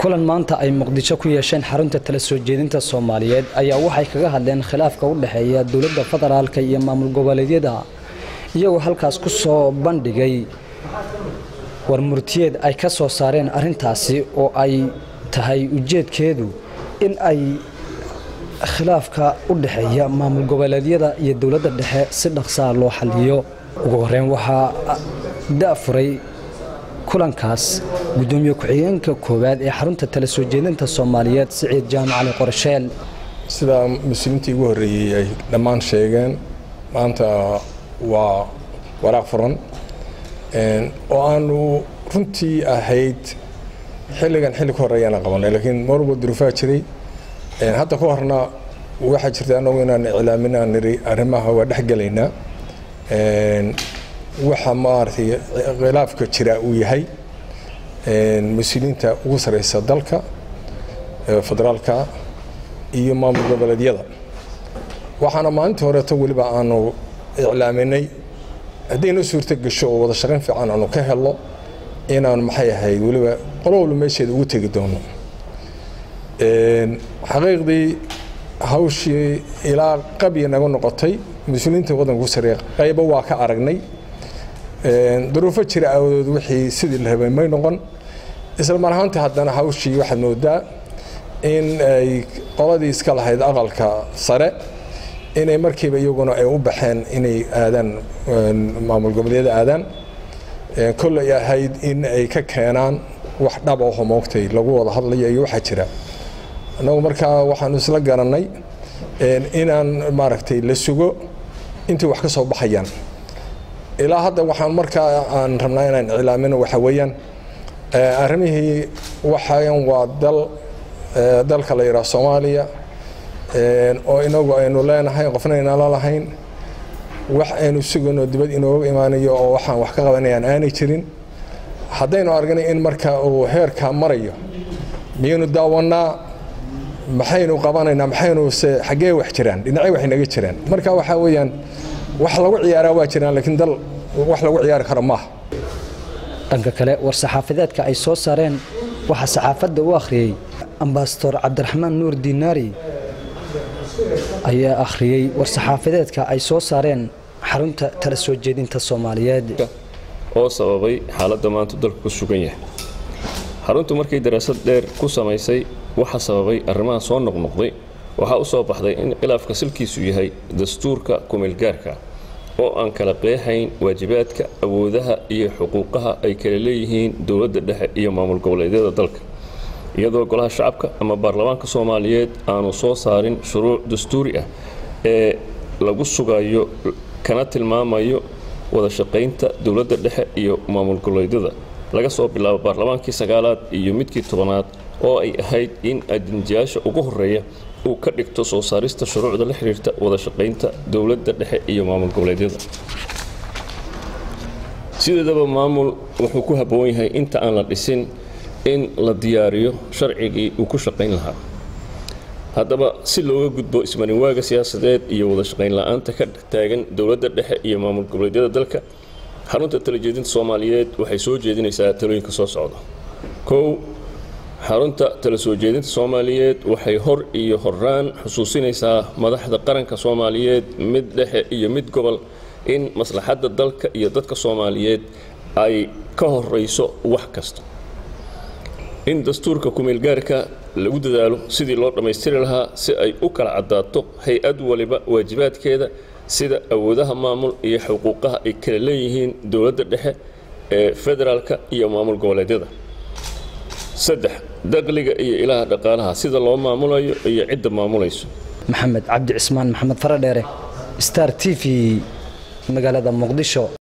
kulan maanta ay muqdisho ku yeesheen xarunta tala soo jeedinta soomaaliyeed ayaa waxay kaga hadleen khilaafka u dhexeeya dowladda federaalka iyo maamul goboleedyada iyagoo halkaas ku soo bandhigay warmurtiyeed ay ka soo saareen arrintaasi oo ay tahay ujeedkeedu in ay khilaafka u dhexeeya maamul goboleedyada iyo dowladda dhexe si dhaqsaa loo xaliyo ugu horeyn waxaa da'furay kulankaas gudoomiye ku-xigeenka koowaad ee xarunta tala soo jeedinta soomaaliyeed siciid jaamac cali qorsheel sidaa muslimiintii ugu horreeyey ay dhammaan sheegeen maanta waa waraaq furan oo aanu runtii ahayd xilligan xilli ka horreeyaana qabanay laakiin mar walba duruufaa jiray hadda ka horna waxaa jirta anagu inaan iclaamin aan niri arrimaha waa dhexgelaynaa waxa maaragtay khilaafka jira uu yahay mas-uuliyiinta ugu sareysa dalka federaalka iyo maamul goboleedyada waxaana maalintii horeeto weliba aanu iclaaminay haddayna suurto gasho oo wada shaqayn fiican aanu ka helno inaanu maxay ahayd weliba qolo walba meesheeda ugu tegi doono xaqiiqdii hawshii ilaa qabya naga noqotay mas-uuliyiinta waddanka ugu sareeya qaybo waa ka aragnay duruufo jira aawadood wixii sidii la rabay may noqon isla mar ahaantii haddana hawshii waxaad moodaa in ay qoladii iska lahayd aqalka sare inay markiiba iyaguna ay u baxeen inay aadaan maamul goboleedyada aadaan kolley ahayd in ay ka keenaan wax dhaba oo moogtay lagu wada hadlayo iyo waxaa jira annagu markaa waxaanu isla garannay inaan maaragtay la sugo intay wax ka soo baxayaan ilaa hadda waxaan markaa aan rabnaa inaan iclaamino waxa weeyaan arrimihii waxayan waa dal dalka la yidhaha soomaaliya oo inagu aynu leenahay qofna aynala lahayn wax aynu sugayno dibad inooga imaanayo oo waxaan wax ka qabanayaan aanay jirin haddaynu aragnay in marka uu heerkaa marayo miyaynu daawannaa maxaynu qabanaynaa maxaynu se xaggee wax jiraan dhinacyo wax inaga jiraan marka waxaa weeyaan wax lagu ciyaaraa waa jiraan laakiin dal wax lagu ciyaari karo maaha dhanka kale war-saxaafadeedka ay soo saareen waxaa saxaafadda u akhriyey ambasador cabdiraxmaan nuur diinaari ayaa akhriyey war-saxaafadeedka ay soo saareen xarunta tala soo jeedinta soomaaliyeed oo sababay xaaladda maanta dalku ku sugan yahay xaruntu markay daraasad dheer ku samaysay waxa sababay arrimaha soo noqnoqday waxaa u soo baxday in khilaafka silkiisu yahay dastuurka kumeelgaarka oo aan kala qeexayn waajibaadka awoodaha iyo xuquuqaha ay kala leeyihiin dowladda dhexe iyo maamul goboleedyada dalka iyadoo golaha shacabka ama baarlamaanka soomaaliyeed aanu soo saarin shuruuc dastuuri ah ee lagu sugayo kana tilmaamayo wada shaqaynta dowladda dhexe iyo maamul goboleedyada laga soo bilaabo baarlamaankii sagaalaad iyo midkii tobanaad oo ay ahayd in adinjiyaasha ugu horeeya uu ka dhigto soo saarista shuruucda la xiriirta wada shaqaynta dowladda dhexe iyo maamul goboleedyada sideedaba maamul wuxuu ku habboon yahay inta aan la dhisin in la diyaariyo sharcigii uu ku shaqayn lahaa haddaba si looga gudbo ismarinwaaga siyaasadeed iyo wada shaqayn la-aanta ka taagan dowladda dhexe iyo maamul goboleedyada dalka xarunta talajeedinta soomaaliyeed waxay soo jeedinaysaa talooyinka soo socda kow xarunta tala soo jeedinta soomaaliyeed waxay hor iyo horaan xusuusinaysaa madaxda qaranka soomaaliyeed mid dhexe iyo mid gobol in maslaxadda dalka iyo dadka soomaaliyeed ay ka horeyso wax kasta in dastuurka kumeelgaarka lagu dadaalo sidii loo dhammaystiri lahaa si ay u kala caddaato hay-ad waliba waajibaadkeeda sida awoodaha maamul iyo xuquuqaha ay kala leeyihiin dowladda dhexe ee federaalka iyo maamul goboleedyada saddex daqliga iyo ilaha dhaqaalaha sida loo maamulayo iyo cidda maamulayso maxamed cabdi cismaan maxamed faradheere star t v magaalada muqdisho